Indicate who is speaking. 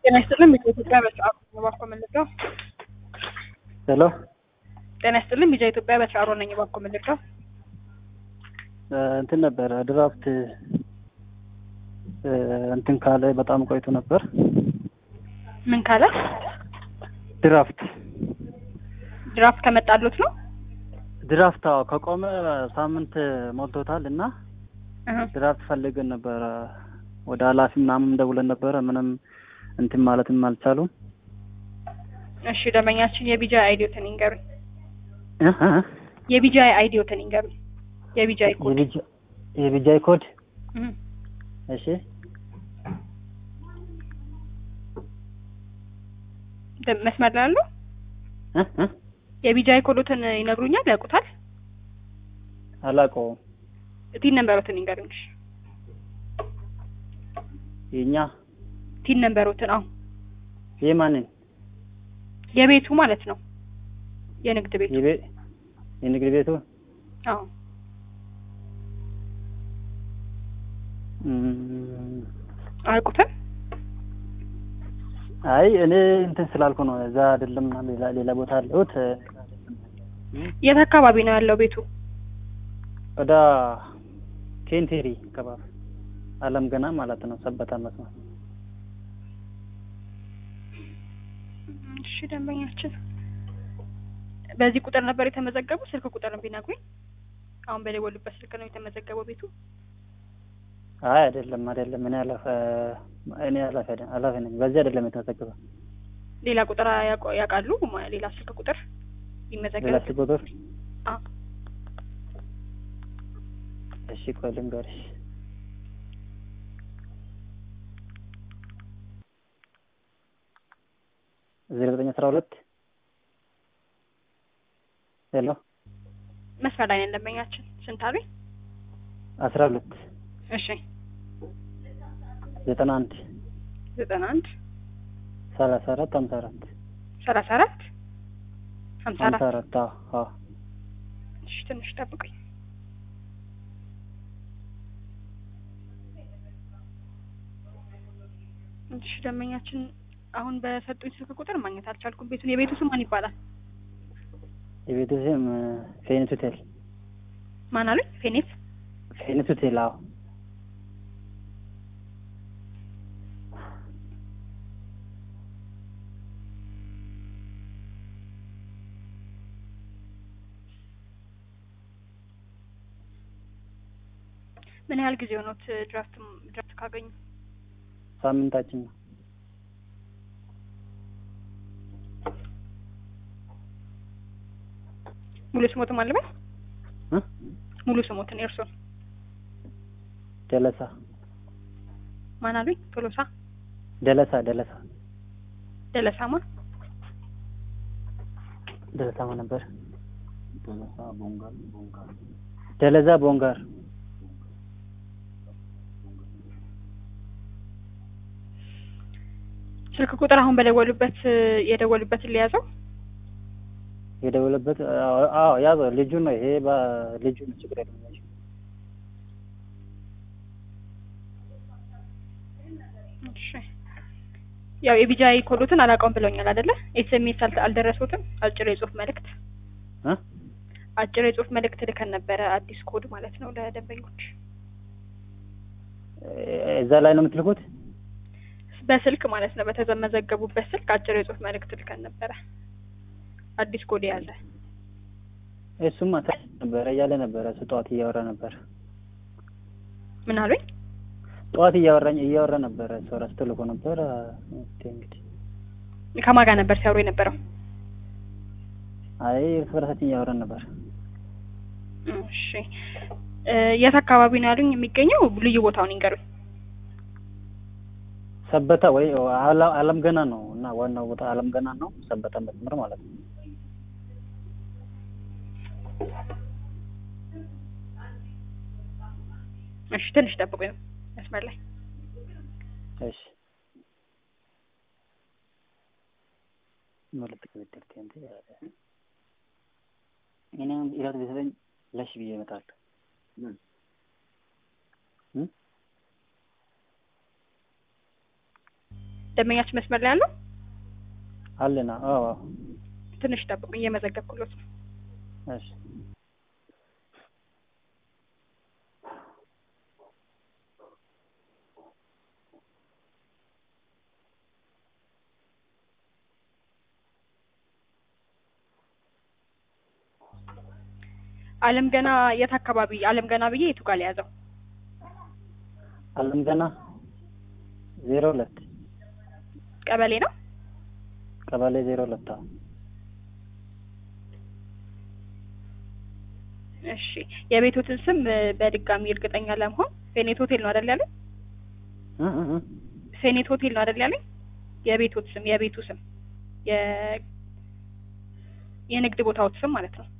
Speaker 1: ጤና ይስጥልን ኢትዮጵያ በሰዓሩ እባክዎ መልሰው
Speaker 2: ሄሎ
Speaker 1: ጤና ይስጥልን ቢጃ ኢትዮጵያ በሰዓሩ ነኝ እባክዎ መልሰው
Speaker 2: እንትን ነበረ ድራፍት እንትን ካለ በጣም ቆይቶ ነበር።
Speaker 1: ምን ካለ
Speaker 2: ድራፍት
Speaker 1: ድራፍት ከመጣሉት ነው
Speaker 2: ድራፍት አዎ ከቆመ ሳምንት ሞልቶታል እና
Speaker 1: እህ
Speaker 2: ድራፍት ፈልገን ነበረ ወደ ኃላፊ ምናምን ደውለን ነበረ ምንም እንትን ማለትም አልቻሉም።
Speaker 1: እሺ ደንበኛችን የቢጃ አይዲዮትን ይንገሩኝ
Speaker 2: እህ እህ
Speaker 1: የቢጃ አይዲዮትን ይንገሩኝ የቢጃ ኮድ
Speaker 2: የቢጃ የቢጃይ ኮድ
Speaker 1: እህ
Speaker 2: እሺ
Speaker 1: ደ- መስመር ላይ አሉ
Speaker 2: እህ እህ
Speaker 1: የቢጃ ኮዶትን ይነግሩኛል ያውቁታል
Speaker 2: አላውቀውም።
Speaker 1: ቲን ነንበሮትን ይንገሩኝ እሺ
Speaker 2: የኛ
Speaker 1: ቲን ነንበሮትን አዎ
Speaker 2: የማንን
Speaker 1: የቤቱ ማለት ነው የንግድ ቤቱ
Speaker 2: የቤ የንግድ ቤቱ
Speaker 1: አዎ
Speaker 2: እም፣
Speaker 1: አያውቁትም
Speaker 2: አይ እኔ እንትን ስላልኩ ነው እዛ አይደለም ምናምን ሌላ ሌላ ቦታ አለሁት
Speaker 1: የት አካባቢ ነው ያለው ቤቱ
Speaker 2: ወደ ኬንቴሪ ከባቢ አለም ገና ማለት ነው ሰበታ መስመር
Speaker 1: እሺ ደንበኛችን በዚህ ቁጥር ነበር የተመዘገቡ ስልክ ቁጥርን ቢነግሩኝ አሁን በደወሉበት ስልክ ነው የተመዘገበው ቤቱ
Speaker 2: አይ አይደለም አይደለም እኔ ኃላፊ እኔ ኃላፊ አይደለም ኃላፊ ነኝ በዚህ አይደለም የተመዘገበ
Speaker 1: ሌላ ቁጥር ያውቁ- ያውቃሉ ማ- ሌላ ስልክ ቁጥር ይመዘገብ
Speaker 2: ሌላ ስልክ ቁጥር
Speaker 1: አዎ
Speaker 2: እሺ ቆይ ልንገርሽ ዜሮ ዘጠኝ አስራ ሁለት ሄሎ
Speaker 1: መስመር ላይ ነን ደንበኛችን ስንት አሉኝ
Speaker 2: አስራ ሁለት
Speaker 1: እሺ
Speaker 2: ዘጠና አንድ
Speaker 1: ዘጠና አንድ
Speaker 2: ሰላሳ አራት ሀምሳ አራት
Speaker 1: ሰላሳ አራት ሀምሳ
Speaker 2: ሀምሳ
Speaker 1: አራት
Speaker 2: አራት አዎ አዎ
Speaker 1: እሺ ትንሽ ጠብቁኝ እሺ ደንበኛችን አሁን በሰጡኝ ስልክ ቁጥር ማግኘት አልቻልኩም ቤቱን የቤቱ ስም ማን ይባላል
Speaker 2: የቤቱ ስም ፌኒት ሆቴል
Speaker 1: ማን አሉኝ ፌኔት
Speaker 2: ፌኒት ሆቴል አዎ
Speaker 1: ምን ያህል ጊዜ ሆኖት ድራፍት ድራፍት ካገኙ
Speaker 2: ሳምንታችን ነው
Speaker 1: ሙሉ ስሞትን አለበት
Speaker 2: እ
Speaker 1: ሙሉ ስሞትን የእርሶን
Speaker 2: ደለሳ
Speaker 1: ማን አሉኝ ቶሎሳ
Speaker 2: ደለሳ ደለሳ
Speaker 1: ደለሳማ
Speaker 2: ደለሳማ ነበር ደለዛ ቦንጋር
Speaker 1: ስልክ ቁጥር አሁን በደወሉበት የደወሉበትን ሊያዘው
Speaker 2: የደወለበት አዎ አዎ ያዘው ልጁ ነው ይሄ ልጁ ነው ችግር የለም ልጁ
Speaker 1: እሺ ያው የቢጃይ ኮዶትን አላውቀውም ብለውኛል አይደለ ኤስኤምኤስ አልደረሱትም አጭር የጽሁፍ መልእክት
Speaker 2: እ
Speaker 1: አጭር የጽሁፍ መልእክት ልከን ነበረ አዲስ ኮድ ማለት ነው ለደንበኞች
Speaker 2: እዛ ላይ ነው የምትልኩት
Speaker 1: በስልክ ማለት ነው በተመዘገቡበት ስልክ አጭር የጽሁፍ መልእክት ልከን ነበረ አዲስ ኮድ የያዘ
Speaker 2: እሱማ ተ- ነበረ እያለ ነበረ እሱ ጠዋት እያወራ ነበር
Speaker 1: ምን አሉኝ
Speaker 2: ጠዋት እያወራኝ እያወራ ነበረ እሱ ራሱ ተልኮ ነበር እስኪ እንግዲህ
Speaker 1: ከማን ጋር ነበር ሲያወሩ የነበረው
Speaker 2: አይ እርስ በርሳችን እያወራን ነበር
Speaker 1: እሺ እ የት አካባቢ ነው ያሉኝ የሚገኘው ልዩ ቦታውን ይንገሩኝ
Speaker 2: ሰበታ ወይ አላ- አለም ገና ነው እና ዋናው ቦታ አለም ገና ነው ሰበታ መስመር ማለት ነው
Speaker 1: እሺ ትንሽ ጠብቁኝ መስመር ላይ
Speaker 2: እሺ ማለት ከበደል ከንተ እኔ አሁን ኢራት ቢሰጠኝ ለሽ ብዬ እመጣለሁ እ
Speaker 1: ደንበኛችን መስመር ላይ ያለው
Speaker 2: አለና አዎ አዎ።
Speaker 1: ትንሽ ጠብቁኝ፣ እየመዘገብኩሎት ነው።
Speaker 2: እሺ
Speaker 1: አለም ገና የት አካባቢ? አለም ገና ብዬ የቱ ጋር የያዘው?
Speaker 2: አለም ገና ዜሮ ሁለት
Speaker 1: ቀበሌ ነው።
Speaker 2: ቀበሌ ዜሮ ሁለት አዎ።
Speaker 1: እሺ የቤቶትን ስም እ፣ በድጋሚ እርግጠኛ ለመሆን ፌኔት ሆቴል ነው አይደል ያለኝ?
Speaker 2: እ እ እ
Speaker 1: ፌኔት ሆቴል ነው አይደል ያለኝ? የቤቶት ስም የቤቱ ስም የ የንግድ ቦታዎት ስም ማለት ነው።